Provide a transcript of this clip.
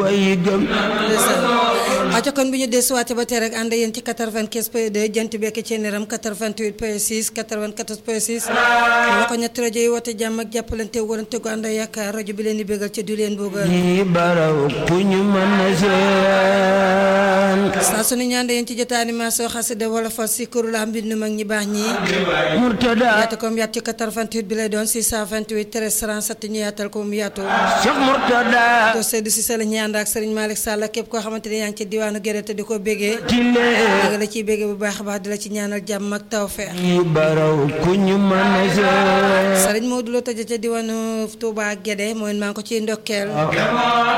way gëm aco kon bi ñu desuwaate ba tey rek ànd yéen ci 95 point 2 jant bekk ci niram 88 point 6 94 point 6 ñoo ko ñetti rajo yi woote jàmm ak jàppalante warante gu ànd yaakaar rajo bi leen di bégal ca du leen boogal ñi baraw ku ñu mën na seen saa su ne ñu ànd yéen ci jotaay animation xasida wala fas si kuréel la mbindu mag ñi baax ñi Murtada yaatu ko mu yaatu ci 88 bi lay doon 628 13 37 ñu yaatal ko mu yaatu Cheikh Murtada doo seddu si sa la ñuy ànd ak Serigne Malick Sall képp koo xamante ne yaa ngi ci diwaanu Géré te di ko bégee tile dëgg la ciy bégee bu baax a baax di la ci ñaanal jàmm ak tawfeex ñi baraw ku ñu mën na seen Serigne Modou Lo tëjee ca diwaanu Touba Guédé mooy maa ngi ko ciy ndokkeel